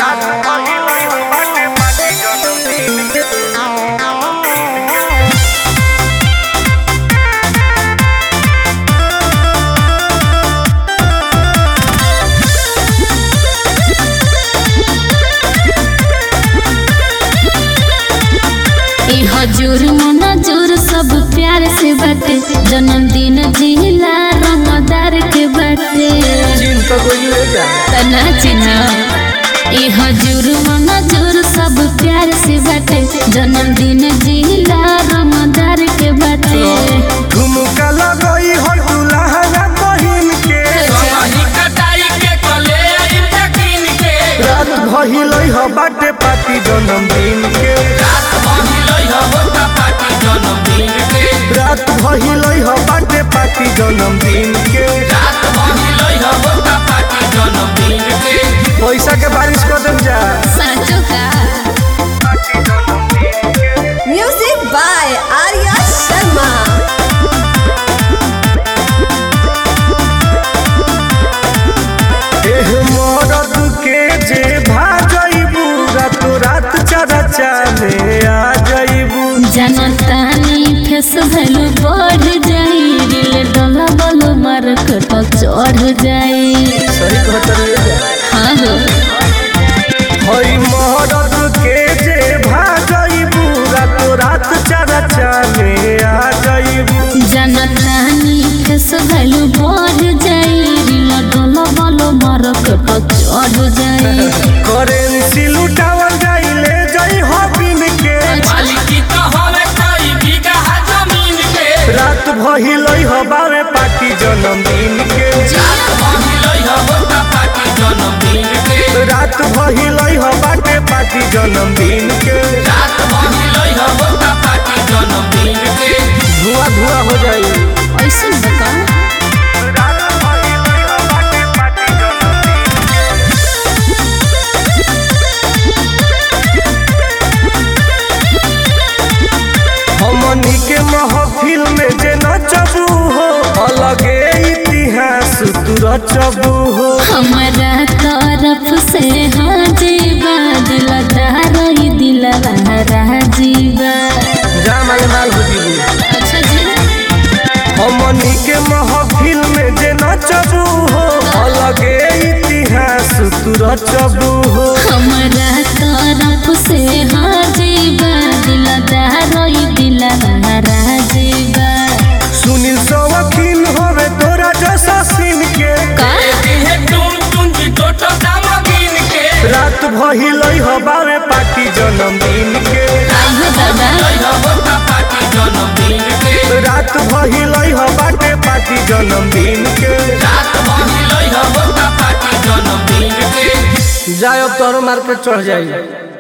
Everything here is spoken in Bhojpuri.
ई हजूर मनजूर सब प्यार से बाटे जन्मदिन जिला रंगदार के बाटे तना चिन्ह ई हजूर मनजूर सब प्यार से बाटे जन्मदिन जिला रंगदार के बाटे झुमका लगई हो दुल्हन बहिन के रात भइलई हो बाटे पार्टी जन्मदिन के रात भइलई हो बाटे पार्टी जन्मदिन के पैसा के बारिश कर देम जा साचो का Music by Arya Sharma. एह मरद के जे भाजइबू रात रात चरा चाले आ जइबू जनतानी फेस भैलू बढ़ जाई दिल डोला बोलो मार्केट चढ़ जाई सही कहत हाँ हो हई मरद के जे भाजइबू रात रात चरा चाले आ जइबू जनतानी फेस भैलू बढ़ जाई दिल डोला बोलो मार्केट चढ़ जाई करेंसी लुटावल जाइले जई हो बिन के रात भइलई हो बावे पार्टी जन्मदिन के रात भइलई हो बाटे पार्टी जन्मदिन के धुआं धुआं हो जाई ऐसे बता रात भइलई हो बाटे पार्टी जन्मदिन हमनी के महफिल में जे नचबू हो अलगे इतिहास तू रचबू हो हमारा तरफ से हाँ जीवा दिल दारई दिल राजीवा जा माल माल हो जीबू अच्छा जी हमनी के महफिल में जे नचबू हो अलगे इतिहास तू रचबू हो हमारा तरफ से हाँ जीवा दिल दारई दिल राजीवा सुनील सवकील होवे तोरा जैसा सीन के का रात भइलई हो बावे पार्टी जन्मदिन के आइयो दादा रात भइलई हो बाटे पार्टी जन्मदिन के जाए अब तोरो मार्केट चढ़ जाई